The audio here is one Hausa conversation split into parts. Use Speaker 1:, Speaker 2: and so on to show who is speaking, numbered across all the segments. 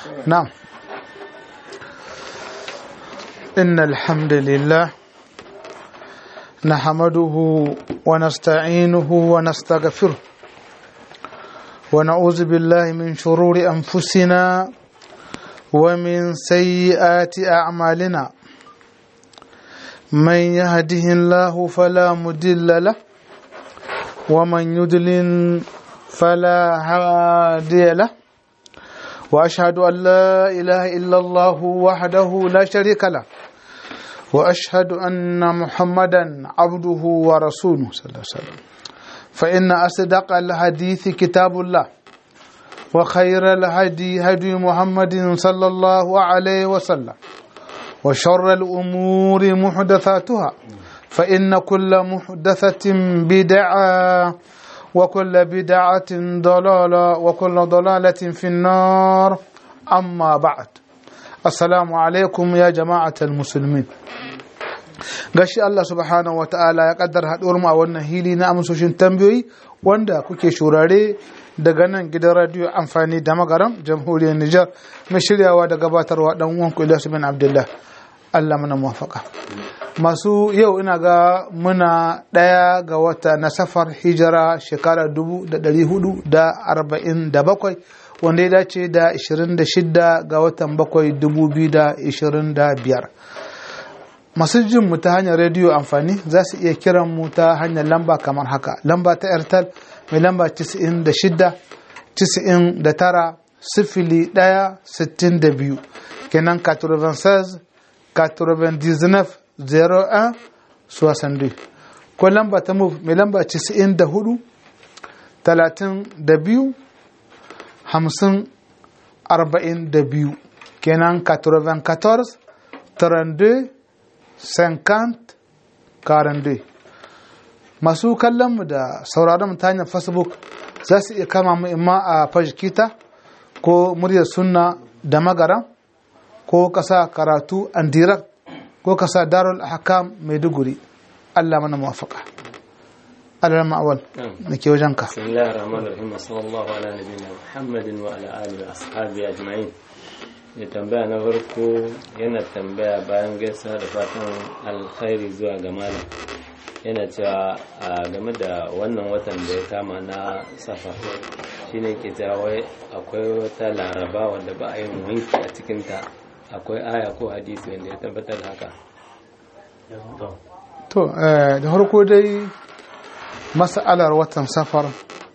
Speaker 1: نعم إن الحمد لله نحمده ونستعينه ونستغفره ونعوذ بالله من شرور أنفسنا ومن سيئات أعمالنا من يهده الله فلا مضل له ومن يضلل فلا هادي له واشهد ان لا اله الا الله وحده لا شريك له واشهد ان محمدا عبده ورسوله صلى الله عليه وسلم فان اصدق الحديث كتاب الله وخير الهدي هدي محمد صلى الله عليه وسلم وشر الامور محدثاتها فان كل محدثه بدعه وكل بدعة ضلالة وكل ضلالة في النار أما بعد السلام عليكم يا جماعة المسلمين gashi Allah subhanahu wa ta'ala ya kaddar haɗuwar mu a wannan hili na amsoshin tambayoyi wanda kuke shurare daga nan gidan radiyo amfani da magaram jamhuriyar Nijar mai shiryawa da gabatarwa dan uwan ku Ilyasu bin Abdullah Allah mana muwafaka masu yau ina ga muna ɗaya ga wata na safar hijira shekara 447 wanda ya dace da 26 ga watan 7 2025 masu jin mu ta hanyar rediyo amfani za su iya kiran mu ta hanyar lamba kamar haka lamba ta airtel mai lamba 96 99 sifili 1 62 kenan 96 99 01 62 ko lamba ta move mai lamba 94 32 50 42 kenan 94 32 50 42 masu kallon mu da sauraron mu ta hanyar facebook za su iya kama mu imma a fajikita ko muryar sunna da magara ko kasa karatu and direct ko ka sa darul ahkam maiduguri Allah mana muwafaka Allah ma'awal da ke wajen ka
Speaker 2: bismillahir rahmanir rahim sallallahu ala nabiyina muhammadin wa ala alihi wa ashabihi ajma'in ya tambaya na farko yana tambaya bayan gaisa da fatan alkhairi zuwa ga malam yana cewa a game da wannan watan da ya kama na safa shine ke cewa wai akwai wata laraba wanda ba a yin wanki a cikinta akwai aya ko hadisi wanda ya tabbatar da haka
Speaker 1: to da harko dai mas'alar watan safar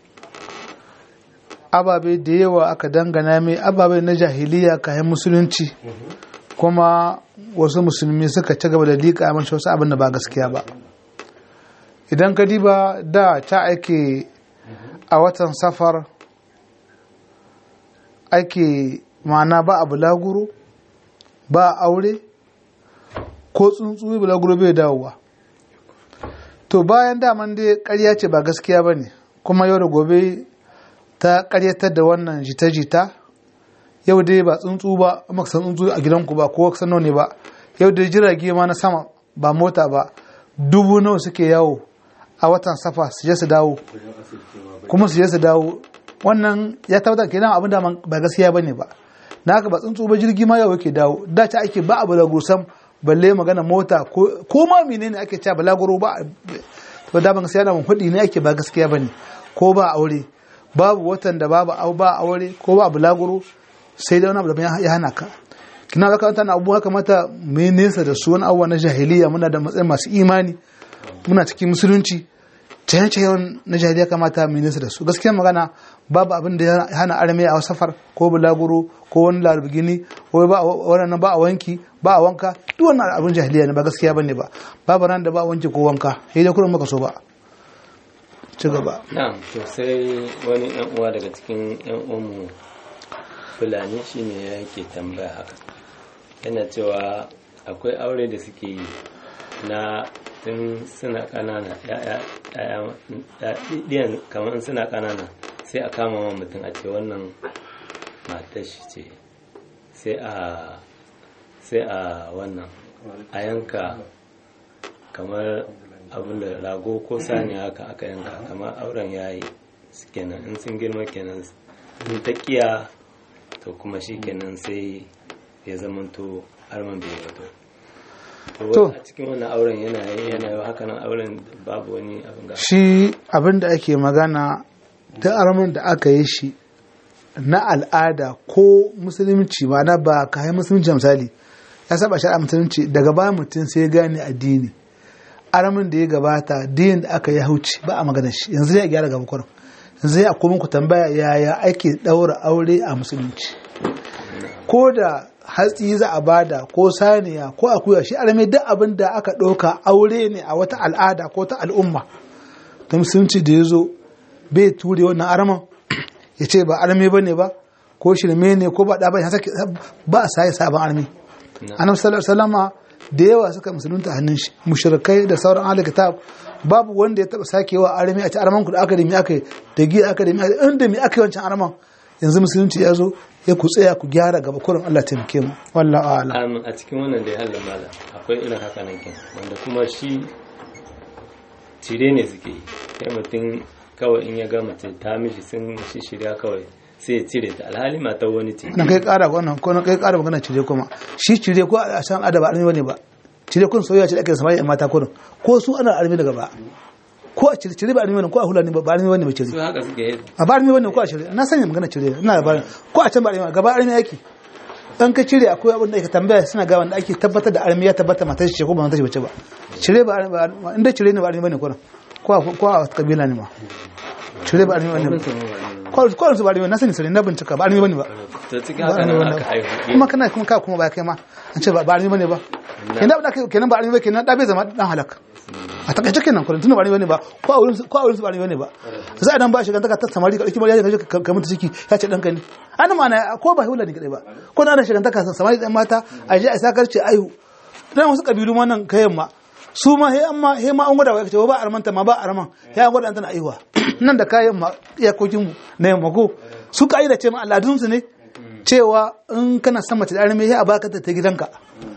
Speaker 1: ababe da yawa aka dangana mai ababe na jahiliya kayan musulunci kuma wasu musulmi suka ci gaba da liƙa mashi wasu abin da ba gaskiya ba idan ka diba da ta ake a watan safar ake ma'ana ba a bulaguro ba aure ko tsuntsu bulaguro bai dawowa to bayan daman dai karya ce ba gaskiya ba ne kuma yau da gobe ta karyatar da wannan jita-jita yau dai ba tsuntsu ba maksan tsuntsu a gidanku ba ko sano ne ba yau dai jirage ma na sama ba mota ba dubu nawa suke yawo a watan safa su je su dawo kuma su je su dawo wannan ya tabbatar kenan abin da ba gaskiya bane ba na haka ba tsuntsu ba jirgi ma yau yake dawo da ta ake ba a balagursan balle magana mota ko ma menene ake cewa balaguro ba to da ban gaskiya da mun hudi ne ake ba gaskiya bane ko ba aure babu watan da babu au ba aure ko ba bulaguro sai da wani abu da ya hana ka kina zaka wata na abubuwa kamata mai nesa da su wani abubuwa na jahiliya muna da matsayin masu imani muna cikin musulunci caye-cayen na jahiliya kamata mai nesa da su gaskiya magana babu abin da ya hana arme a safar ko bulaguro ko wani larabgini ko ba wannan ba a wanki ba a wanka duk wannan abin jahiliya ne ba gaskiya bane ba babu ran da ba wanki ko wanka sai dai kullum maka so ba ci gaba
Speaker 2: na'am to sai wani yan uwa daga cikin yan uwanmu fulani shine yake tambaya haka yana cewa akwai aure da suke yi na tun suna kanana ɗiyan kamar suna kanana sai a kama wa mutum a ce wannan matar shi ce sai a sai a wannan a yanka kamar abin da rago ko sani haka aka yanka kamar auren yayi kenan in sun girma kenan in ta kiya to kuma shi kenan sai ya zamanto arman bai wato
Speaker 1: To.
Speaker 2: to a cikin wannan auren yana yana yau haka nan auren babu wani abin ga
Speaker 1: shi abin da ake magana da arman da aka yi shi na al'ada ko musulunci na ba ka yi musulunci misali ya saba shari'a musulunci daga ba mutum sai ya gane addini aramin da ya gabata din da aka yi hauci ba a magana shi yanzu ya gyara gaba kwarin yanzu ya kuma ku tambaya yaya ake daura aure a musulunci ko da hatsi za a bada ko saniya ko akuya shi arame duk abin da aka ɗauka aure ne a wata al'ada ko ta al'umma ta musulunci da ya zo bai ture wannan araman ya ce ba arme ba ne ba ko shirme ne ko ba ɗa ba ya sake ba a saye sabon arme annabi sallallahu alaihi wasallama da yawa suka musulunta hannun shi mushrikai da sauran ahli kitab babu wanda ya taba sakewa arme a ci arman ku da aka da mi aka yi da giya aka da mi aka yi inda mi aka yi wancan arman yanzu musulunci ya zo ya ku tsaya ku gyara gaba kurin Allah taimake mu wallahi a'lam
Speaker 2: Amin a cikin wannan da ya halin mala akwai irin haka nan kin wanda kuma shi cire ne suke yi sai mutum kawai in ya ga mace ta mishi sun shi shirya kawai sai ya cire ta alhali mata wani ce
Speaker 1: wannan kai kara wannan ko na kai kara magana cire kuma shi cire ko a san adaba armi bane ba cire kun soyayya ce da ake samari mata kurin ko su ana armi daga ba ko a cire cire ba armi bane ko a hula ne ba ba armi bane ba cire
Speaker 2: su haka suke yi
Speaker 1: a ba armi bane ko a cire na sanya magana cire ina da barin ko a can ba armi gaba armi yake dan ka cire akwai abin da ake tambaya suna ga wanda ake tabbatar da armi ya tabbata matar ce ko ba matar ce ba cire ba armi ba inda cire ne ba armi bane kurin ko a ko a kabila ne ma cire ba armi bane ba ko ko su ba armi na sani sani na bincika ba armi bane ba
Speaker 2: ta cikin haka nan aka haihu
Speaker 1: kuma kana kuma ka kuma ba kai ma an ce ba ba armi bane ba kenan da kenan ba armi ba kenan da bai zama dan halaka a takaice kenan kullum tunda ba armi bane ba ko a wurin su- ko a wurin su ba armi bane ba sai idan ba shi ganta ka ta samari ka dauki bariya ka ka mutu ciki ya ce danka ne ana ma na ko ba hula ne kadai ba ko na ana shi ganta ka samari dan mata a je a sakar ce aihu dan wasu kabilu ma nan kayan ma su ma he amma he ma an gwada wa kace ba armanta ma ba arman he an gwada an tana aihuwa nan da kayan ma iyakokin mu na yamma ko su ka da ce ma al'adun su ne cewa in kana son mace da arme he a baka ta ta gidanka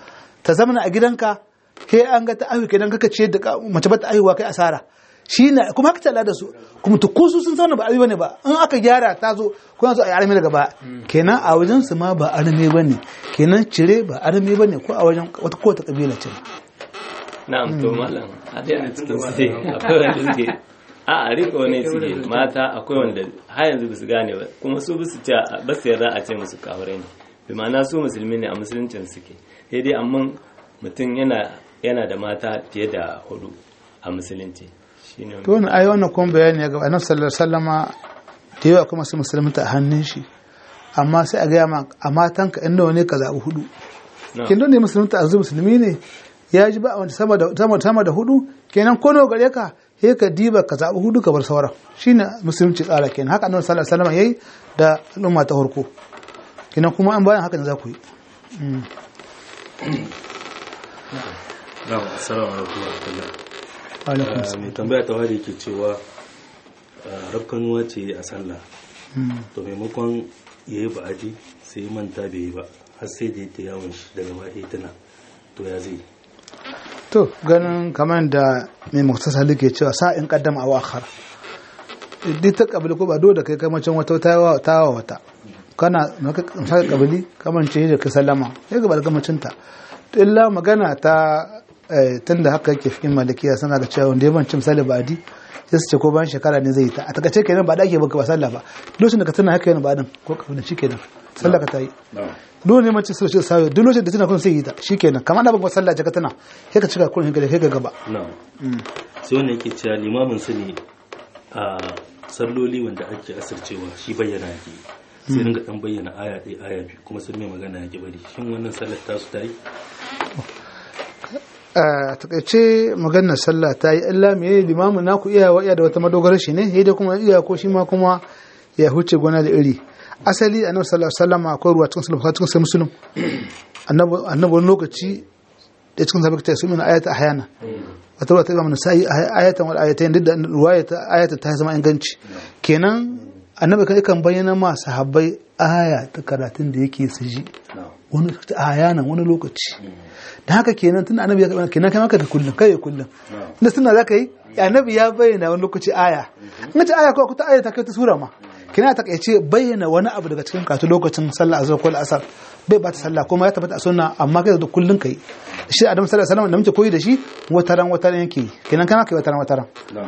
Speaker 1: ta zamana a gidanka he an ga ta aihu kenan kaka ce da ka- mace ba ta aihuwa kai asara shi ne kuma haka talla da su kuma to ko su sun sauna ba arme bane ba in aka gyara ta zo ko yanzu a yi arme daga ba kenan a wajen su ma ba arme bane kenan cire ba arme bane ko a wajen wata ko ta kabila ce
Speaker 2: na'am to malam a dai a cikin su dai akwai wanda suke a a riko ne suke mata akwai wanda har yanzu ba su gane ba kuma su ba su ce ba su yarda a ce musu kafirai ne bi ma'ana su musulmi ne a musuluncin suke sai dai amma mutum yana yana da mata fiye da hudu a musulunci shine
Speaker 1: to wannan ayi wannan kuma bayani ya gaba annabi sallallahu alaihi wasallama da yawa kuma su musulunta a hannun shi amma sai a gaya ma a matanka in nawa ne ka zaɓi hudu
Speaker 2: na'am.
Speaker 1: kin don ne musulunta a musulmi ne ya ji ba wanda sama da sama sama da hudu kenan ko nawa gare ka sai ka diba ka zaɓi hudu ka bar sauran shine musulunci tsara kenan haka annabi sallallahu alaihi wasallam yayi da al'umma ta farko kenan kuma an bayan haka ne za ku yi
Speaker 3: Na'am, assalamu alaikum wa rahmatullah.
Speaker 1: alaikum
Speaker 3: Ah, Mai tambaya ta wari ke cewa ah, rafkanuwa ce a sallah. To maimakon ya yi ba'adi sai manta bai yi ba har sai da ya ta yawon shi daga baya tana to ya zai.
Speaker 1: to ganin kamar da mai muktasar ke cewa sa'in kaddama a wakar duk ta kabili ko ba dole da kai kamacin wata tawa tawa wata kana maka kabili kamar ce da ka sallama sai ga balgamacin ta to illa magana ta tun da haka yake cikin malikiya suna ga cewa wanda ya banci misali ba di sai su ce ko bayan shekara ne zai yi ta a takaice kenan ba da ake baka ba sallah ba lokacin da ka tuna haka yana ba din ko ka shi kenan sallah ka ta yi dole ne mace sai shi sayo duk lokacin da tana kun sai yi ta shikenan kamar da baka sallah ce ka tana sai ka cika kun hinka sai ka gaba
Speaker 3: na'am sai wanda yake cewa limamin su ne a salloli wanda ake asircewa shi bayyana yake sai ringa dan bayyana aya ɗaya aya biyu kuma sun mai magana yake bari shin wannan sallar tasu ta yi
Speaker 1: a takaice maganar sallah ta yi illa me limamin naku iya wa iya da wata madogarar shi ne sai dai kuma iya ko shi ma kuma ya huce gona da iri asali annabi sallallahu alaihi wasallam akwai ruwa cikin sulhu cikin sai muslim annabi annabi wani lokaci da cikin sabaka ta sumin ayata ahyana wata ruwa ta ga mana sai ayatan wal ayatayn duk da ruwaya ta ayata ta zama inganci kenan annabi kai kan bayyana ma sahabbai aya ta karatun da yake su ji wani ayanan wani lokaci da haka kenan tun annabi ya karɓa kenan kai maka da kullum kai kullum da suna za ka yi annabi ya bayyana wani lokaci aya in ce aya ko ta aya ta kai ta sura ma kina ta kaice bayyana wani abu daga cikin katu lokacin sallah azhar ko asar bai bata sallah kuma ya tabbata a sunna amma kai da kullun kai shi adam sallallahu alaihi wasallam da muke koyi da shi wataran wataran yake kenan kana kai wataran wataran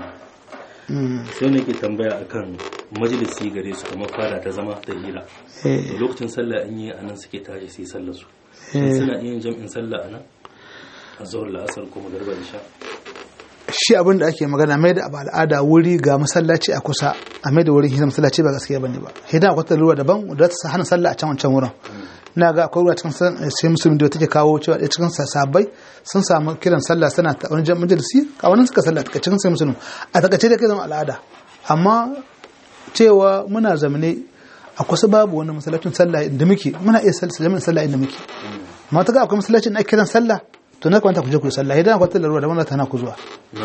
Speaker 3: sai ne ke tambaya akan majalisi gare su kamar fara ta zama da hira da lokacin sallah an yi anan suke tashi sai sallar su suna yin jam'in sallah anan a zuwar la'asar ko magarba isha
Speaker 1: shi abin da ake magana mai da abu al'ada wuri ga masallaci a kusa a mai da wurin hidda masallaci ba gaskiya bane ba hidda akwai ta ruwa daban da ta hana sallah a can wancan wurin na ga akwai ruwa cikin sai musulmi da take kawo cewa ɗaya cikin sabai sun samu kiran sallah suna ta wani majalisi a wani suka sallah a cikin sai musulmi a takaice da kai zama al'ada amma cewa muna zamane a kusa babu wani masallacin sallah inda muke muna iya sallah sallah inda muke amma ta ga akwai masallacin na kiran sallah to na kwanta ku je ku sallah idan akwai tallar ruwa da wannan tana ku zuwa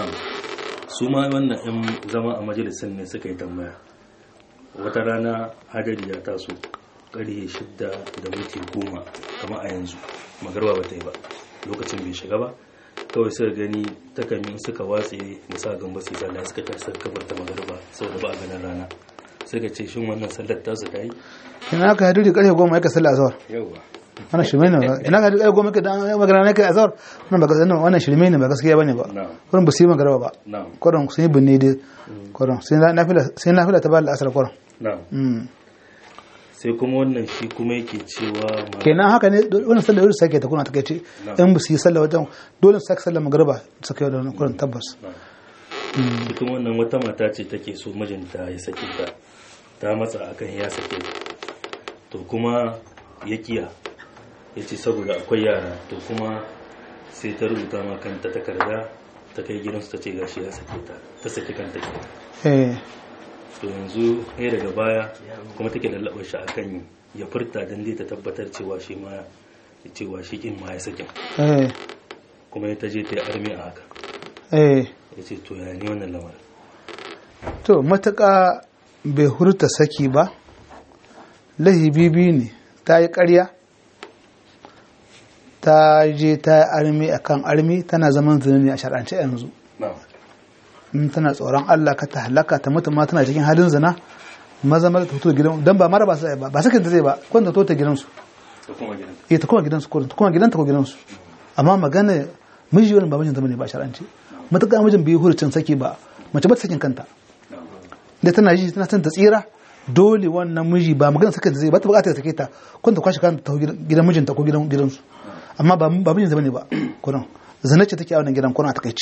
Speaker 3: su ma wannan yan zama a majalisin ne suka yi tambaya wata rana hadari ya taso ƙarfe shidda da minti goma kama a yanzu magarba ba ta yi ba lokacin bai shiga ba kawai suka gani takamin suka watse musa gamba su sallah suka tashi suka kabar ta magarba saboda ba a ganin rana suka ce shin wannan sallar tasu ta yi
Speaker 1: ina ka hadari ƙarfe goma ya ka sallah azhar
Speaker 3: yauwa
Speaker 1: wannan shirme ne ba ina ka hadari goma ka dan magana ne kai azhar wannan ba gaskiya wannan shirme ne ba gaskiya bane ba kurin ba su yi magarba ba
Speaker 3: na'am
Speaker 1: kurin sun yi binne dai kurin sai nafila sai nafila ta ba da asar kurin
Speaker 3: na'am sai kuma wannan shi kuma yake cewa ma-
Speaker 1: kenan haka ne wannan sallar yau sake ta kuna ta kai in ba su yi sallar wajen dole su sake sallar magarba su kai da kurin tabbas
Speaker 3: shi kuma wannan wata mata ce take so mijinta ya sake ta ta matsa akan ya sake ta to kuma ya kiya ya ce saboda akwai yara to kuma sai ta rubuta ma kanta takarda ta kai gidansu ta ce gashi ya sake ta ta saki kanta ke
Speaker 1: eh
Speaker 3: to yanzu ya daga baya kuma take lallaɓa shi akan ya furta don dai ta tabbatar cewa shi ma cewa shi kin ma ya sakin
Speaker 1: eh
Speaker 3: kuma ya ta je ta yi armi a haka
Speaker 1: eh
Speaker 3: ya ce to ya ne wannan lamarin
Speaker 1: to matuƙa bai hurta saki ba lahibibi ne ta yi ƙarya ta je ta yi armi a kan armi tana zaman zina a shar'ance yanzu
Speaker 3: na'am
Speaker 1: in tana tsoron Allah ka ta halaka ta mutu ma tana cikin halin zina maza maza ta fito gidan dan ba mara ba sai ba ba sakin ta zai ba kun ta tota gidansu
Speaker 3: da kuma gidan
Speaker 1: eh ta kuma gidansu ko ta kuma gidanta ko gidansu amma magana miji wani ba mijin ta bane ba shar'ance matuƙa mijin bai hurcin saki ba mace ba ta sakin kanta da tana ji tana son ta tsira dole wannan miji ba magana saka zai ba ta bukata ta sake ta kun ta kwashi kanta ta gidan mijinta ko gidan gidansu amma ba ba mijin bane ba kuran zina ce take a wannan gidan kuna ta kai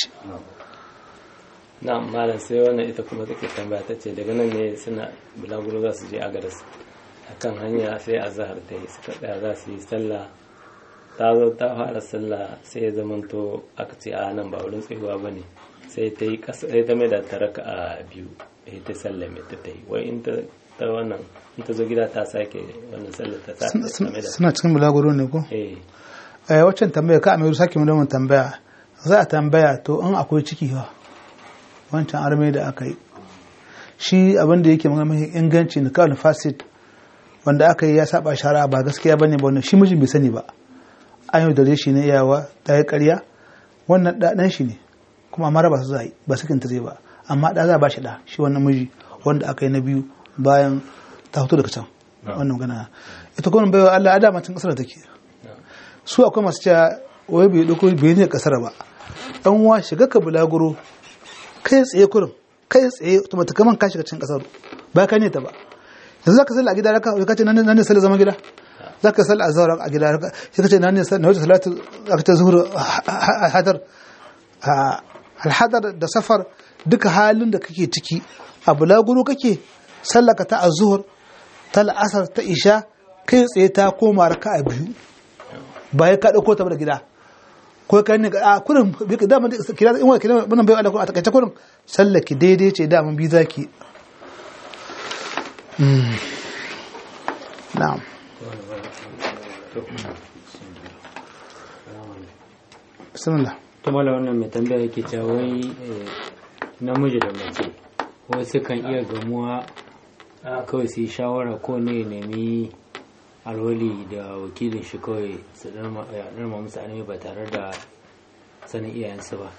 Speaker 2: na malam sai wannan ita kuma take tambaya ta ce daga nan ne suna bulaguro za su je agadas a kan hanya sai a zahar ta yi suka tsaya za su yi sallah ta zo ta fara sallah sai ya zamanto aka ce a nan ba wurin tsayuwa ba ne sai ta yi kasa sai ta mai da ta raka a biyu sai ta sallah mai ta ta yi wai in ta ta wannan in ta zo gida ta sake wannan sallah ta ta ta mai da
Speaker 1: suna cikin bulaguro ne ko
Speaker 2: eh
Speaker 1: eh waccan tambaya ka amiru sake mu da mun tambaya za a tambaya to in akwai ciki ba wancan arme da aka yi shi abin da yake magana mai inganci na kawai fasid wanda aka yi ya saba shara ba gaskiya bane ba wannan shi mijin bai sani ba an yi dare shi ne iyawa ta yi karya wannan ɗan shi ne kuma mara ba su zai ba sakin ta zai ba amma ɗa za ba shi ɗa shi wannan miji wanda aka yi na biyu bayan ta fito daga can wannan magana ita kuma baiwa Allah a dama cin kasar da take su akwai masu cewa wai bai dauko bai ne kasar ba dan uwa shiga ka bulaguro kai tsaye kurin kai tsaye to mata kaman ka shiga cikin kasar ba ka ne ta ba yanzu zaka salla a gida raka ka ce nan nan ne salla zama gida zaka salla a zawar a gida raka sai ka ce nan ne na wata salatu aka ta zuhur hadar alhadar da safar duka halin da kake ciki a bulaguro kake sallaka ta azhur ta la'asar ta isha kai tsaye ta koma raka a biyu ba ya ka dauko ta da gida ko ka ne a kurin da mun kira in wani kira mun bai Allah a takaice kurin sallaki daidai ce da mun bi zaki na'am bismillah
Speaker 4: to mala wannan mai tambaya yake cewa wai eh, namiji da mace wasu kan iya gamuwa kawai su yi shawara ko ne ya nemi alwali da wakilin shi kawai su ɗarma musu animi ba tare da sanin iyayensu ba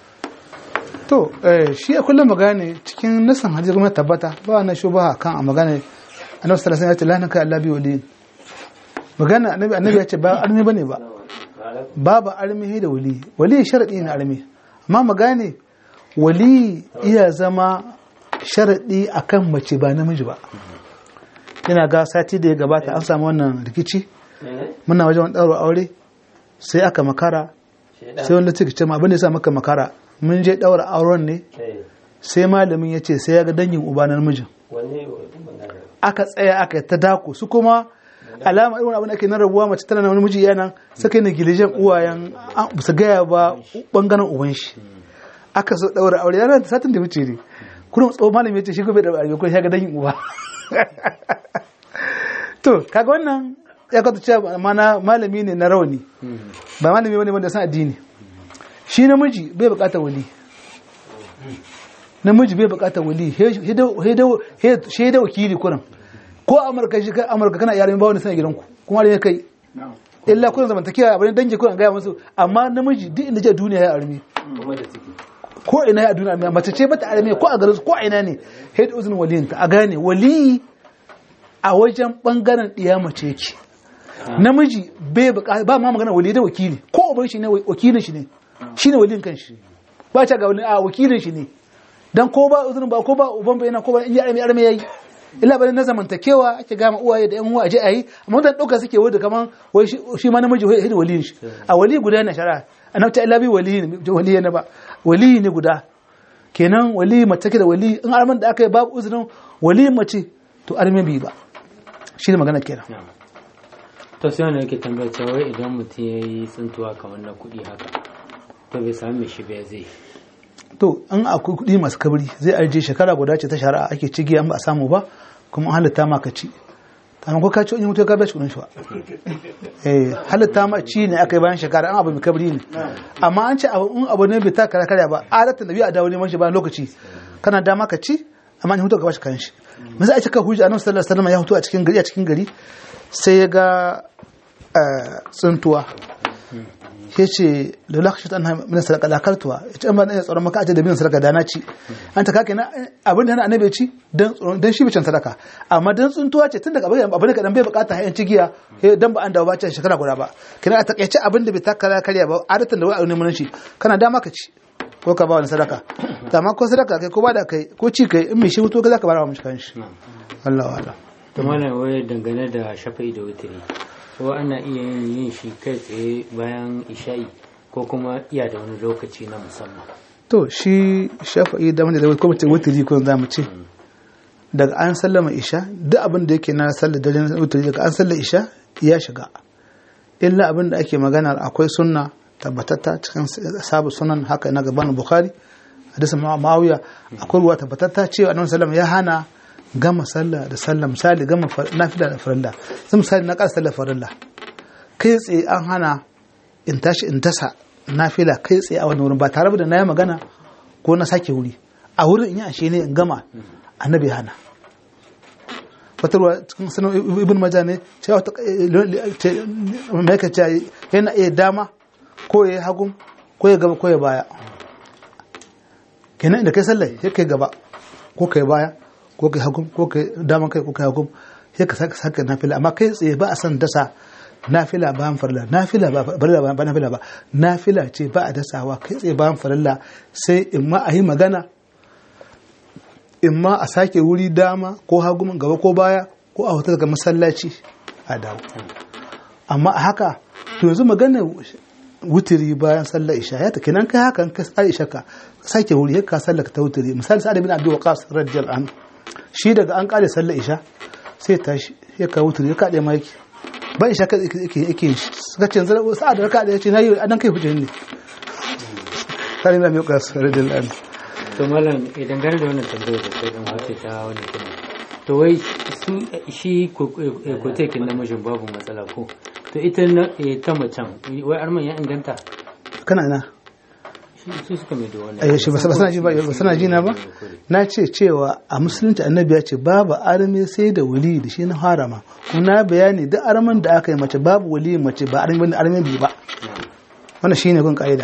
Speaker 1: to eh, shi a kullum magana cikin nasan hadisi kuma tabbata ba na shubaha kan a magana annabi sallallahu alaihi wasallam ya ce lanaka Allah bi waliyin magana annabi annabi ya ce ba armi bane ba babu armi da wali wali sharadi ne armi amma magane wali iya zama sharadi akan mace ba namiji ba ina ga sati da ya gabata an samu wannan rikici muna wajen wani ɗauro aure sai aka makara sai wanda suka ce ma abin da ya sa maka makara mun je ɗaura auren ne sai malamin ya ce sai ya ga dangin uba na namijin aka tsaya aka yi ta dako su kuma alama irin abin da ake na rabuwa mace tana na wani miji yana suka yi negilijen uwayen ba su gaya ba bangaren uban shi aka so ɗaura aure yana da satin da wuce ne kuma tsohon malamin ya ce shi gobe da aure ko ya ga dangin uba to kaga wannan ya kwata cewa mana malami ne na rauni ba malami wani wanda san addini shi namiji bai bukatar wali namiji bai bukatar wali shi da wakili kuran ko amurka shi kai amurka kana yaran ba wani sana gidanku kuma ne kai illa kuran zamantakewa abin dangi kuran gaya musu amma namiji duk inda je duniya ya armi ko ina ya duniya mace ce bata armi ko a garin ko ina ne head uzun waliyinta a gane wali a wajen bangaren ɗiya mace yake namiji bai ba ma magana wali da wakili ko uban shi ne wakilin shi ne shine walin kan shi ba ta ga wani a wakilin shi ne dan ko ba uzurin ba ko ba uban bai yana ko ba in ya arme arme yayi illa bane na zamantakewa ake gama uwaye da yan uwa aje ayi amma wannan dauka suke wanda kaman wai shi ma namiji wai waliyin shi a wali guda na shari'a annabi ta illa bi wali ne wali ne ba wali ne guda kenan wali mace da wali in arman da aka yi babu uzurin wali mace to arme bi ba shi ne magana kenan
Speaker 4: to sai wanda yake tambaya cewa idan mutum ya yi tsintuwa kamar na kuɗi haka to bai sami shi bai zai
Speaker 1: to an akwai kuɗi masu kabri zai arje shekara guda ce ta shari'a ake cigi an ba a samu ba kuma an halitta ma ka ci amma ko ka ci in mutu ka bashi kuɗin shi ba eh halitta ma ci ne aka yi bayan shekara an abu mai kabri ne amma an ce abu in abu ne bai ta kara karya ba adatan da biyu a dawo neman shi bayan lokaci kana dama ka ci amma in hutu ka bashi kan shi misali a cika hujja annabi sallallahu alaihi wasallam ya hutu a cikin gari a cikin gari sai ya ga tsuntuwa ya ce da lakashin an min sadaka lakartuwa ya ce an ba na tsoron maka aje da bin sadaka da na ci an ta kake na abin da na annabi ci dan shi bicin sadaka amma dan tsuntuwa ce tun daga abin abin da kadan bai bukata hayan cigiya dan ba an dawo ba ce shekara guda ba kina a takaice abin da bai taka karya ba adatan da wai a neman shi kana dama ka ci ko ka ba wani sadaka amma ko sadaka kai ko ba da kai ko ci kai in mai shi hutu ka zaka bara wa mishi kanshi Allah wa'ala
Speaker 4: to mana wai dangane da shafa'i da wutiri ko ana iya yin shi kai tsaye bayan isha'i ko kuma iya da wani lokaci na musamman
Speaker 1: to shi shafa'i da wanda da ko mace wutiri ko za mu ce daga an sallama isha duk abin da yake na sallar dare na wutiri daga an sallar isha ya shiga illa abin da ake magana akwai sunna tabbatatta cikin sabu sunan haka na gaban bukhari hadisin ma'awiya akwai ruwa tabbatatta cewa annabi sallallahu ya hana gama sallah da sallah misali gama nafila da farilla zan misali na ƙara sallah farilla kai tsaye an hana in tashi in tasa nafila kai tsaye a wani wurin ba tare da na yi magana ko na sake wuri a wurin in yi ashe ne in gama annabi hana wata ruwa cikin sanar ibn maja ne cewa mai ka ce yana iya dama ko ya yi hagun ko ya gaba ko ya baya kenan inda kai sallah ya kai gaba ko kai baya ko kai hagun ko kai dama kai ko kai hagun sai ka saka saka nafila amma kai tsaye ba a san dasa nafila bayan farilla nafila ba farilla ba nafila ba nafila ce ba a dasawa kai tsaye bayan farilla sai in ma a yi magana in ma a sake wuri dama ko hagun gaba ko baya ko a hotar daga masallaci a dawo amma a haka to yanzu magana wutiri bayan sallar isha ya ta kenan kai haka ka sai isha ka sake wuri ka sallar ta wutiri misali sa'ad bin abi waqas radiyallahu anhu shi daga an kare sallar isha sai tashi ya ka wutiri ya kade ma yake ba isha ka yake yake suka ce yanzu sa'ad da ka da yace nayi adan kai hujja ne sa'ad bin abi waqas radiyallahu anhu
Speaker 4: to mallam idan gane da wannan tambayar da kai dan wace ta wani kuma to wai su shi kotekin namijin babu matsala ko to ita ta macen wai arman ya inganta
Speaker 1: kana na
Speaker 4: su suka mai da wannan
Speaker 1: eh shi ba sana ji ba ba sana ji na ba na ce cewa a musulunci annabi ya ce babu arme sai da wali da shi na harama kuma na bayani duk arman da aka yi mace babu wali mace ba arme bane arme bi ba wannan shine kun kaida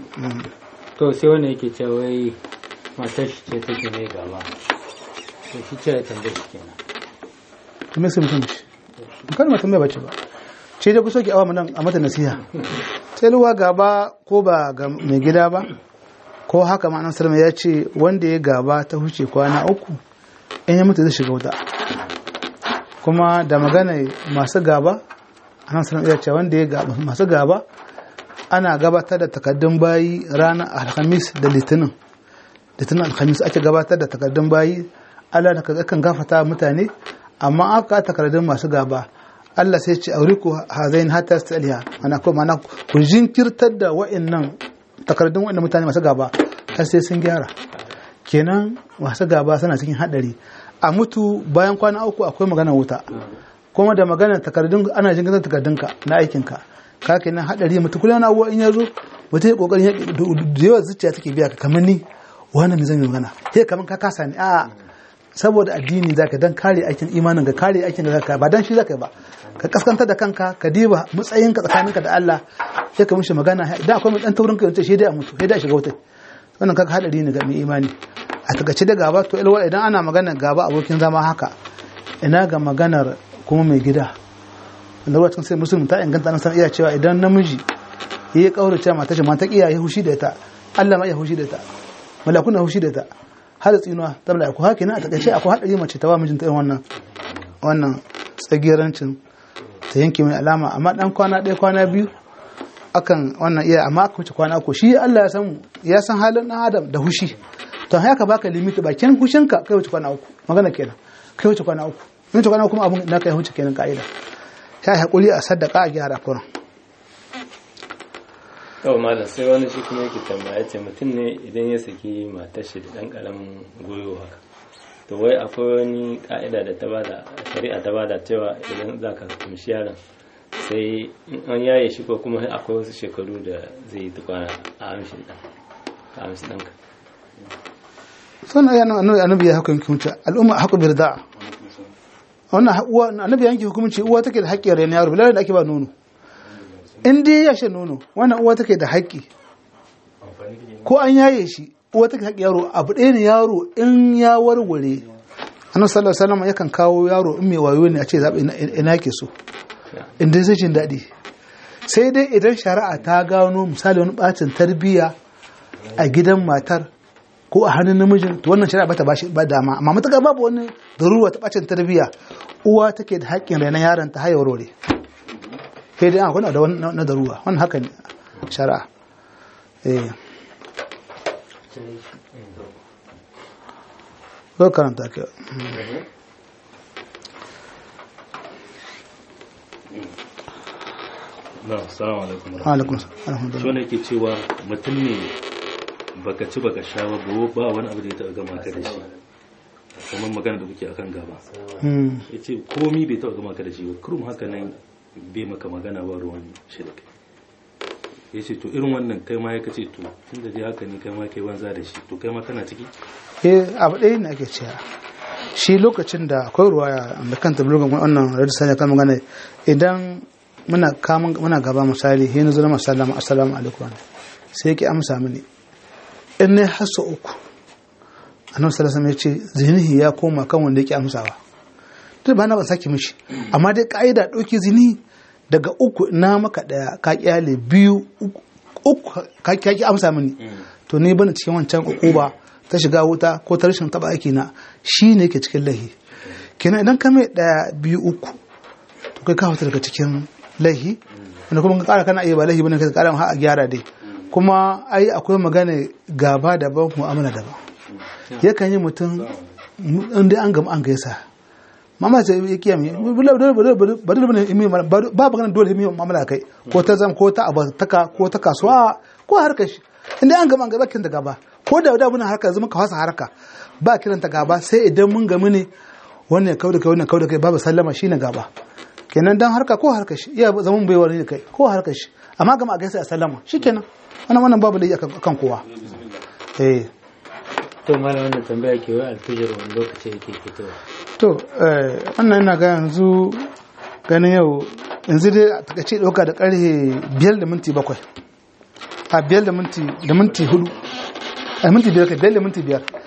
Speaker 4: to sai wannan yake cewa wai matar shi ce take mai gaba to shi ce ya tambaye shi kenan
Speaker 1: to me sai mutum da shi kan mutum bai bace ba ce da kusa ki awa mu nan a mata nasiha sai luwa gaba ko ba ga mai gida ba ko haka ma nan salama ya ce wanda ya gaba ta huce kwana uku in ya mutu zai shiga wuta kuma da magana masu gaba a nan salama ya ce wanda ya gaba masu gaba ana gabatar da takardun bayi ranar alhamis da litinin litinin alhamis ake gabatar da takardun bayi allah da kan gafata mutane amma aka takardun masu gaba Allah sai ce auriku hazain hatta staliha mana ko mana ku jinkirtar da wa'annan takardun wa'annan mutane masu gaba har sai sun gyara kenan masu gaba suna cikin hadari a mutu bayan kwana uku akwai magana wuta kuma da magana takardun ana jinkirtar takardunka na aikinka ka kenan hadari mutu kullum na abuwa in ya zo mutum ya kokarin da yawa zuciya take biya ka kamar ni wannan me zan yi magana sai kamar ka kasa ni a saboda addini zaka dan kare aikin imanin ka kare aikin da zaka ba dan shi zaka ba ka kaskantar da kanka ka diba matsayinka tsakaninka da Allah sai ka mishi magana idan akwai dan taurin kai sai dai a mutu sai dai a shiga wuta wannan kaga hadari ne ga mai imani a takaice da gaba to ilwa idan ana magana gaba abokin zama haka ina ga maganar kuma mai gida da ruwa sai musulmi ta inganta nan san iya cewa idan namiji yayi kaurace mata ce mata kiyaye hushi da ita Allah ma ya hushi da ita malakuna hushi da ita har tsinuwa ta mala'iku haka ne a takaice akwai hadari mace ta wa mijinta irin wannan wannan tsagirancin ta yanke mai alama amma dan kwana ɗaya kwana biyu akan wannan iya amma aka wuce kwana uku shi Allah ya san ya san halin dan adam da hushi to haka baka limiti bakin hushinka kai wuce kwana uku magana kenan kai wuce kwana uku in wuce kwana uku kuma abun na kai wuce kenan ka'ida sai hakuri a saddaka a gyara kuran
Speaker 2: yau malam sai wani shi kuma yake tambaya ce mutum ne idan ya saki matar shi da dan karamin goyo haka to wai akwai wani ka'ida da ta bada shari'a ta bada cewa idan za ka kumshi yaron sai in an yaye shi ko kuma akwai wasu shekaru da zai yi tukwana a amshin dan a amshin ɗanka
Speaker 1: sun ayi annabi annabi ya hukunci hukunci al'umma haƙu bi rida wannan uwa annabi yanke hukunci uwa take da haƙƙi rayuwar yaro bilal da ake ba nono in dai ya shan nono wannan uwa take da haƙƙi ko an yaye shi uwa take haƙƙi yaro abu ɗaya ne yaro in ya warware annabi sallallahu alaihi wasallam yakan kawo yaro in mai wayo ne a ce zaɓi ina ke so in dai zai jin daɗi sai dai idan shari'a ta gano misali wani ɓacin tarbiyya a gidan matar ko a hannun namijin to wannan shari'a bata bashi ba dama amma matuƙa babu wani daruwa ta ɓacin tarbiyya uwa take da haƙƙin rainon yaron ta haya warware sai dai akwai da wani na daruwa wannan haka ne shari'a eh zo karanta ke
Speaker 3: na salamu alaikum
Speaker 1: alaikum
Speaker 3: shi
Speaker 1: alhamdulillah
Speaker 3: wanda yake cewa mutum ne baka ci baka sha ba ba ba wani abu da ya taɓa gama ka da shi kamar magana da kuke akan gaba
Speaker 1: Hmm.
Speaker 3: ya ce komi bai taɓa gama ka da shi ba kurum haka nan bai maka magana ba ruwan shi da kai ya ce to irin wannan kai ma ya kace to tun da dai haka ne kai ma kai banza da shi to kai ma kana ciki
Speaker 1: eh abu ɗaya ne ake cewa shi lokacin da akwai ruwaya da kanta blogan wannan radu sanya kan magana idan muna kamun muna gaba misali hin zuwa masallama assalamu alaikum sai yake amsa mini in ne hasso uku annabi sallallahu alaihi wasallam ya ce zinihi ya koma kan wanda yake amsawa duk ba na ban saki mishi amma dai ka'ida ɗauki zini daga uku na maka ɗaya ka kyale biyu uku uku ka ka ki amsa mini to ni bana cikin wancan ukuba ta shiga wuta ko ta rashin taba aiki na shi ne yake cikin lahi kenan idan ka mai ɗaya biyu uku to kai ka fita daga cikin lahi wanda kuma ka kara kana iya ba lahi bane ka kara ha a gyara dai kuma ai akwai magana gaba daban mu'amala daban yakan yi mutum inda an gama an gaisa mama ce ya kiya mi ba dole bane imi ba magana dole imi mu'amala kai ko ta zam ko ta abataka ko ta kasuwa ko harkar shi inda an gama an gaba kin da gaba ko da da muna harka zama ka fasa harka ba kiranta gaba sai idan mun gami ne wannan kauda kai wannan kauda kai babu sallama shine gaba kenan dan harka ko harkar shi iya zaman bai wani kai ko harkar shi amma gama a gaisa a sallama shikenan wannan wannan babu laifi akan kowa eh
Speaker 4: to malam wannan tambaya ke wai alfijir wani lokaci yake fitowa
Speaker 1: to eh, wannan ina ga yanzu ganin yau yanzu dai a takaice ɗauka da ƙarfe biyar da minti bakwai a biyar da minti da minti hudu a minti biyar kai biyar da minti biyar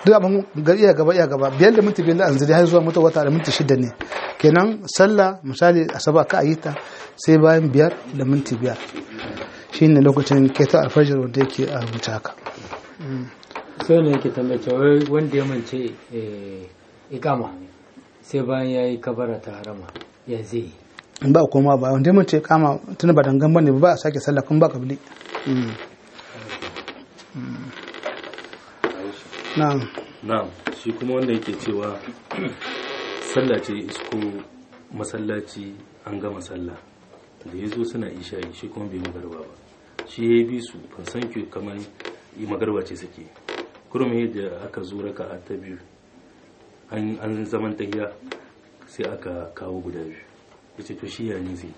Speaker 1: duk abin ga iya gaba iya gaba biyar da minti biyar da an zuri har zuwa mutu wata da minti shida ne kenan sallah misali asaba ka ayi ta sai bayan biyar da minti biyar shine lokacin keto alfajir wanda yake a rubuta haka
Speaker 4: sai ne yake tambaye cewa wanda ya mance eh, ikama sai bayan ya yi kabara ta harama ya zai yi
Speaker 1: in ba koma ba wanda mun ce kama tun ba dangan bane ba a sake sallah kun ba kabili Mm. Mm. na'am
Speaker 3: na'am shi kuma wanda yake cewa sallah ce isko masallaci an gama sallah da ya zo suna isha'i shi kuma bai magarba ba shi ya bi su ban san ki kamar yi magarba ce suke kurum yadda aka zo raka a ta biyu an an zaman tahiya sai aka kawo guda biyu yace to shi ya ne zai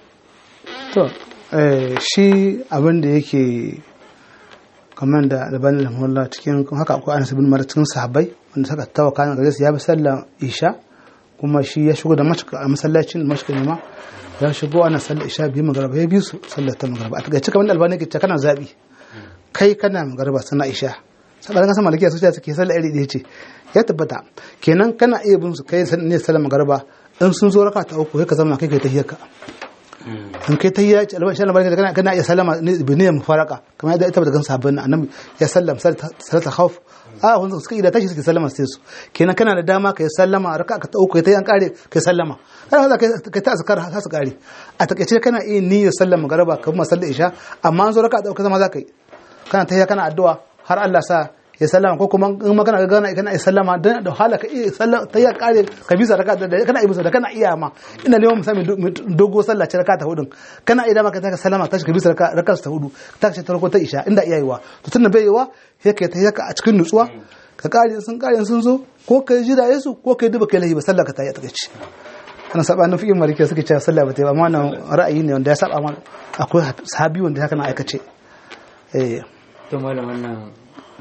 Speaker 1: to eh, shi abin da yake kamar da albanin lamullah cikin haka akwai anas bin mara cikin sahabbai wanda suka tawa kayan gare su ya bi sallar isha kuma shi ya shigo da mashika a masallacin mashika ne ma ya shigo ana sallar isha biyu magaraba ya bi su sallar ta magaraba a takaice kamar da albani ke ce kana zabi kai kana magaraba sana isha saboda kan sama lakiya sosai suke sallar iri ɗaya ce ya tabbata kenan kana iya bin su kai ne sallar magaraba in sun zo raka ta uku sai ka zama kai kai ta hiyarka in kai ta yi albashi na barka kana kana iya sallama ne bi ne mufaraka kamar yadda ita daga sahabban annabi ya sallam salata khawf a wanda suka yi da tashi suke sallama sai su kenan kana da dama kai sallama raka ka ta uku kai ta yan kare kai sallama kana kai kai ta azkar har su kare a takaice kana iya niyyar sallama garaba kamar sallar isha amma an zo raka ta uku zama za ka yi kana ta kana addu'a har Allah sa ya sallama ko kuma in ma kana gana kana iya sallama dan da hala ka iya sallama ta ya kare ka bisa raka da kana iya bisa da kana iya ma ina neman misali dogo sallah ce raka ta hudun kana iya dama ka ta sallama ta ka bisa raka raka ta hudu ta ce ta rako ta isha inda iya yiwa to tunda bai yiwa sai ka ta yaka a cikin nutsuwa ka kare sun kare sun zo ko ka jira yesu ko ka duba kai lahi ba sallah ka ta yi a takaici ana saba na fi'in marike suke cewa sallah ba ta yi ba amma wannan ra'ayi ne wanda ya saba ma akwai sahabi wanda haka na aikace eh
Speaker 4: to malam wannan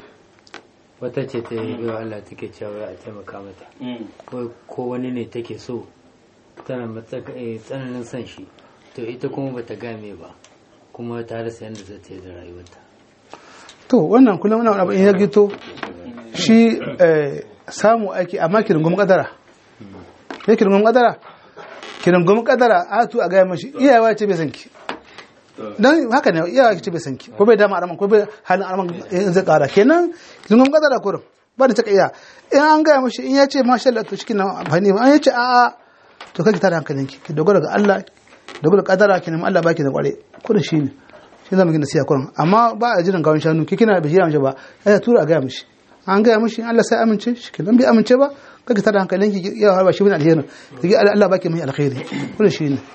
Speaker 4: wata ce ta yi biyu Allah take cewa a taimaka mata ko ko wani ne take so tana matsaka eh, tsananin son shi to ita kuma bata game ba kuma ta rasa yadda za ta yi da rayuwarta
Speaker 1: to wannan kullum wani abu in ya gito shi eh, samu aiki amma kirin gumi kadara ya kirin gumi kadara kirin gumi kadara a tu a gaya mashi iyawa ce bai san ki dan haka ne iyawa ce bai san ki ko bai dama araman ko bai halin araman in zai kara kenan kirin gumi kadara kurum ba da taka iya in an gaya mashi in ya ce masha Allah to shi kina amfani ba an ya ce a'a to kake tada hankalinki ki dogara ga Allah dogara ga kadara ki nemi Allah baki da kware kurin shi ne shi zama gina siya kurin amma ba a jiran gawon shanu ki kina bai jiran ba ya tura a gaya mishi an gaya mishi Allah sai amince shi kenan bai amince ba kake tada hankalin ki ya harba shi bin alheri ki Allah baki mai alkhairi kullum shi ne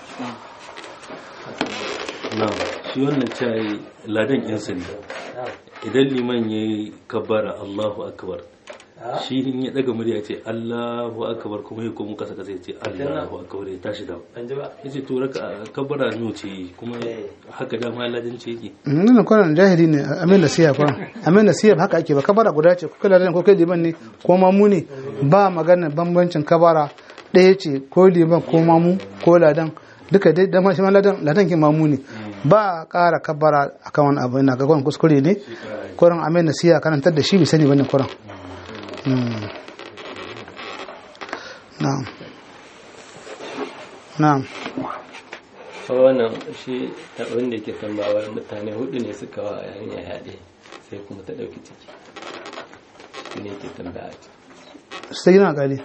Speaker 3: na shi wannan cayi ladan yan sanda idan liman ya yi kabbara Allahu akbar shi in ya daga murya ce Allahu akbar kuma ya komo kasa kasa ya ce Allahu akbar ya tashi da ya ce to raka kabbara no ce kuma haka dama ladan ce yake
Speaker 1: nan kwanan jahili ne amin da siya kwanan amin da siya haka ake ba kabara guda ce ko kai ko kai liman ne ko mamu ne ba magana bambancin kabara ɗaya ce ko liman ko mamu ko ladan duka dai da shi ma ladan ladan ke mamu ne ba a ƙara kabara akan wani abu ina ga kwanan kuskure ne kwanan amin da siya karantar da shi bai sani bane kwanan na'am na'am
Speaker 2: wannan shi abin da ke tambawar mutane hudu ne suka wa yarinya yaɗe sai kuma ta ɗauki ciki shi ne ke tambaya
Speaker 1: sai yana gari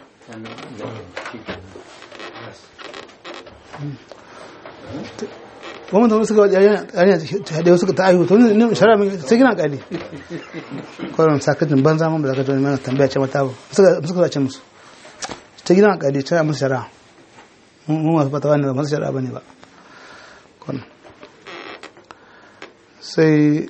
Speaker 1: wani mutum suka wajen yarinya ta haɗe suka ta aihu to ne shara mai sai gina gari kwaron sakatin banza man ba za ka zo mana tambaya ce mata suka suka zace musu ta gina gari ta musu shara mu masu fata wani ba masu shara ba ne ba kwanan sai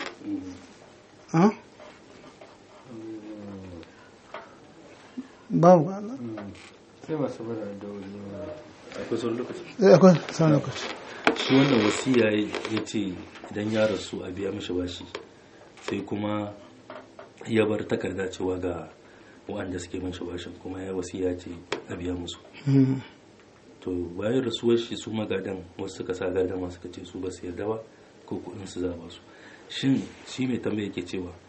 Speaker 1: babu
Speaker 4: sai masu bada da wuri
Speaker 3: akwai sauran lokaci
Speaker 1: akwai sauran lokaci
Speaker 3: shi wannan wasiya ya ce idan ya rasu a biya mishi bashi sai kuma ya bar takarda cewa ga wa'anda suke mishi bashin kuma ya wasiya ce a biya musu to bayan rasuwar shi su magadan wasu suka sa gadan wasu suka ce su ba su yarda ba ko kuɗin su za ba su shin shi mai tambaya yake cewa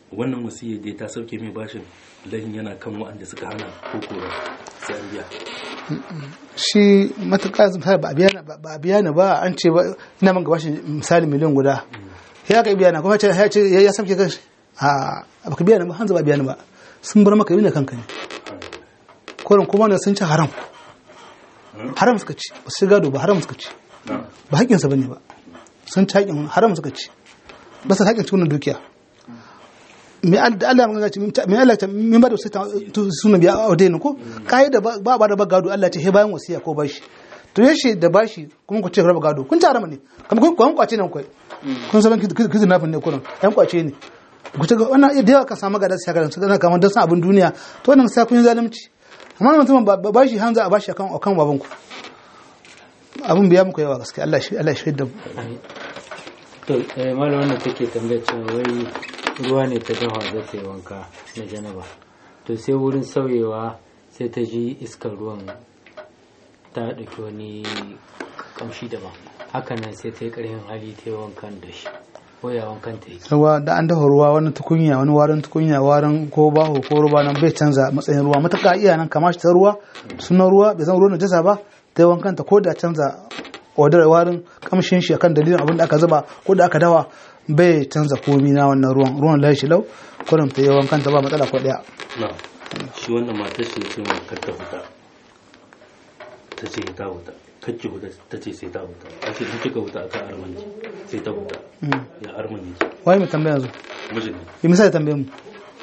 Speaker 3: wannan wasiyar dai ta sauke mai bashin lahin yana kan waɗanda suka hana ko kora sai an biya
Speaker 1: shi matuƙa misali ba a biya ni- ba a biya ni ba an ce ba ina man gabashin misali miliyan guda ya ka biya na kuma ce ya ce ya ya sauke kanshi a baka biya ni ba hanzu ba biya ni ba sun bar maka yi ne kanka ne korin kuma ne sun ci haram haram suka ci ba su gado ba haram suka ci ba haƙƙinsa ba ne ba sun ci haƙƙin haram suka ci ba su haƙƙin cikin dukiya me al- da Allah ya ce me Allah ta min ba da sai sunan biya a wadai ko kai da ba ba da ba gado Allah ce he bayan wasiya ko bashi to yashi da bashi kuma ku ce raba gado kun ci haram ne kamar kun kun kwace nan kai kun san kizi nafin ne kullum yan kwace ne ku ce ga wannan da yawa ka samu gadar sai ka su kana kamar dan san abin duniya to wannan sai kun yi zalunci amma mutum ba ba- bashi hanza a bashi akan akan baban ku abin biya muku yawa gaskiya Allah shi Allah shi da mu
Speaker 4: to eh, malam wanda take tambayar cewa wai ruwa ne ta dafa za ta yi wanka na janaba to sai wurin sauyewa sai ta ji iskar ruwan ta ɗauki wani kamshi daban hakanan sai ta yi ƙarfin hali ta yi wankan da shi ko ya wankan ta yi
Speaker 1: ruwa da an dafa ruwa wani tukunya wani warin tukunya warin ko baho ko ruwa nan bai canza matsayin ruwa matuƙa iya nan kama shi ta ruwa sunan ruwa bai zama ruwan najasa ba ta yi wankanta ko da canza wadar warin kamshin shi akan dalilin abin da aka zuba ko da aka dawa bai canza komi na wannan ruwan ruwan lashi lau kurum ta yi wankanta ba matsala ko daya
Speaker 3: na shi wannan matar shi ya ce mai kar ta huta ta ce ta huta kakki huta ta ce sai ta huta ta ce in kika huta akan armanki sai ta huta ya arman yake
Speaker 1: wai mai tambaya yanzu
Speaker 3: mijin ne
Speaker 1: yi misali tambaye mu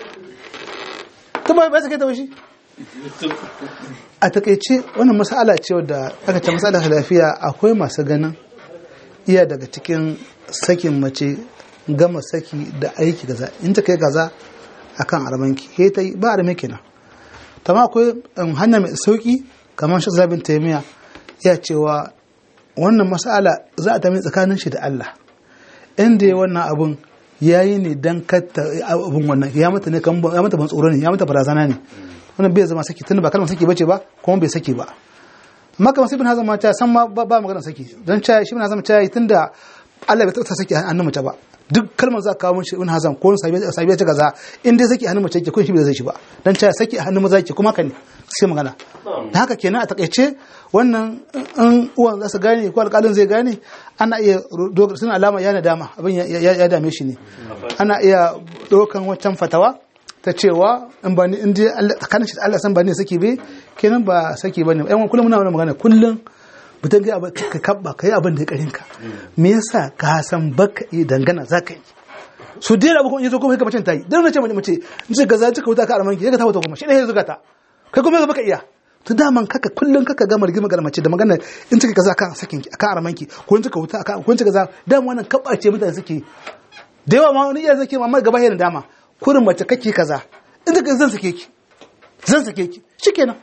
Speaker 1: ta bai bai sake ta bashi a takaice wannan mas'ala ce wadda aka ce mas'ala lafiya akwai masu ganin iya daga cikin sakin mace gama saki da aiki gaza in ta kai gaza akan armanki he ta yi ba arme kenan tamma akwai um, hanya mai sauki kamar shi zabin taimiya ya cewa wannan mas'ala za a tami tsakanin shi da Allah inda ya wannan abun ya yi ne don katta abun wannan ya mata ne kan ya mata ban tsoro ne ya mata barazana ne wannan bai zama saki tunda ba kalmar saki bace ba kuma bai saki ba amma kamar sai bin hazan ma ta san ma ba ba magana saki don cha shi bin hazan ta yi tunda Allah bai taɓa saki a hannun mace ba duk kalmar za ka kawo min shi bin hazan ko sabiya ta gaza in dai saki a hannun mace yake kun shi bai zai shi ba don cha saki a hannun maza yake kuma haka ne sai magana da haka kenan a takaice wannan in uwan za su gane ko alƙalin zai gane ana iya dogar suna alama ya nadama abin ya- ya ya dame shi ne ana iya ɗaukan wancan fatawa ta cewa in ba ni in dai Allah tsakanin shi da Allah san ba ne saki be kenan ba saki bane yan kullum muna wannan magana kullum mutum ga abin ka kabba kai abin da ya karin ka me yasa ka san baka yi dangana zaka yi su dai abu kuma yazo kuma ka macen tayi dan nace mace mace in ce gaza ka wuta ka armanki ka ta wuta kuma shi ne ya zuga ta kai kuma yanzu baka iya to daman kaka kullun kaka gama rigima ga mace da magana in cika kaza kan sakin ki akan armanki ko in cika wuta akan ko in cika kaza dama wannan kabbace mutane suke da yawa ma wani iya zake mamma gaba yana dama kurin mace kake kaza in ka zan sake ki zan sake ki shikenan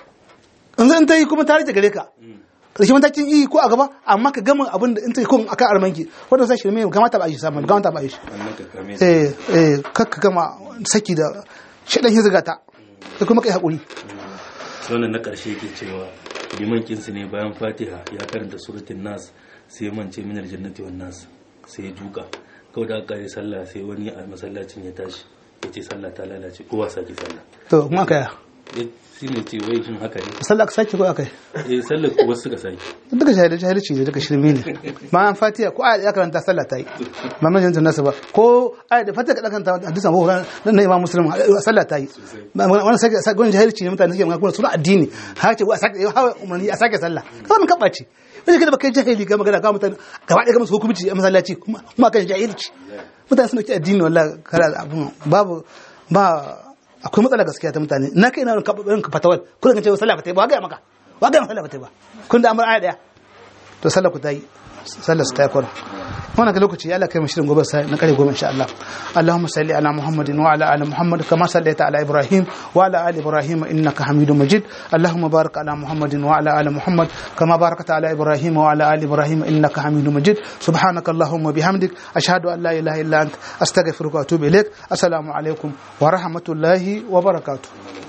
Speaker 1: in zan ta yi kuma ta rage gare ka karshe matakin yi ko a gaba amma ka gama abin da in ta yi kun akan armanki wanda sai shirme ga mata ba a yi samu ga mata ba a yi shi
Speaker 3: annan ka kame
Speaker 1: eh eh kakka gama saki da shaɗan hizga ta da kuma kai haƙuri
Speaker 3: wannan na ƙarshe yake cewa liman kinsu ne bayan fatiha ya karanta suratul nas sai ya mance minar jannati wan nas sai ya duka kawai da aka yi sallah sai wani a masallacin ya tashi ya ce sallah ta lalace kowa sake sallah
Speaker 1: to kuma aka yi
Speaker 3: ya shi ne ce wai shin haka ne
Speaker 1: sallah ka sake ko aka yi
Speaker 3: eh sallar wasu suka sake
Speaker 1: duka shahada jahilci ne duka shirme ne ma an fatiha ko ayat ya karanta sallah ta yi ba mun janta nasu ba ko ayat da fatiha ka karanta hadisan ko nan na imam muslim sallah ta yi wannan sake sake wannan jahilci ne mutane suke magana kuma suna addini ha ce a sake ha umarni a sake sallah kawai mun kabace wani kada baka jahili ga magana ga mutane gaba ɗaya ga musu hukunci a masallaci kuma kuma kan jahilci mutane suna ki addini wallahi kara abun babu ba akwai matsala gaskiya ta mutane na kai na irin ka fatawar kuma kan ce sallah ba ta yi ba ga maka ba ga sallah ba ta yi ba kun da amur aya daya to sallah ku ta yi sallah su ta yi kwaro wannan ga lokaci ya Allah kai mu shirin gobe sai na kare goma insha Allah Allahumma salli ala Muhammadin wa ala ali Muhammad kama sallaita ala Ibrahim wa ala ali Ibrahim innaka Hamidum Majid Allahumma barik ala Muhammadin wa ala ali Muhammad kama barakta ala Ibrahim wa ala ali Ibrahim innaka Hamidum Majid subhanaka Allahumma bihamdik ashhadu an la ilaha illa anta astaghfiruka wa atubu ilaik assalamu alaikum wa rahmatullahi wa barakatuh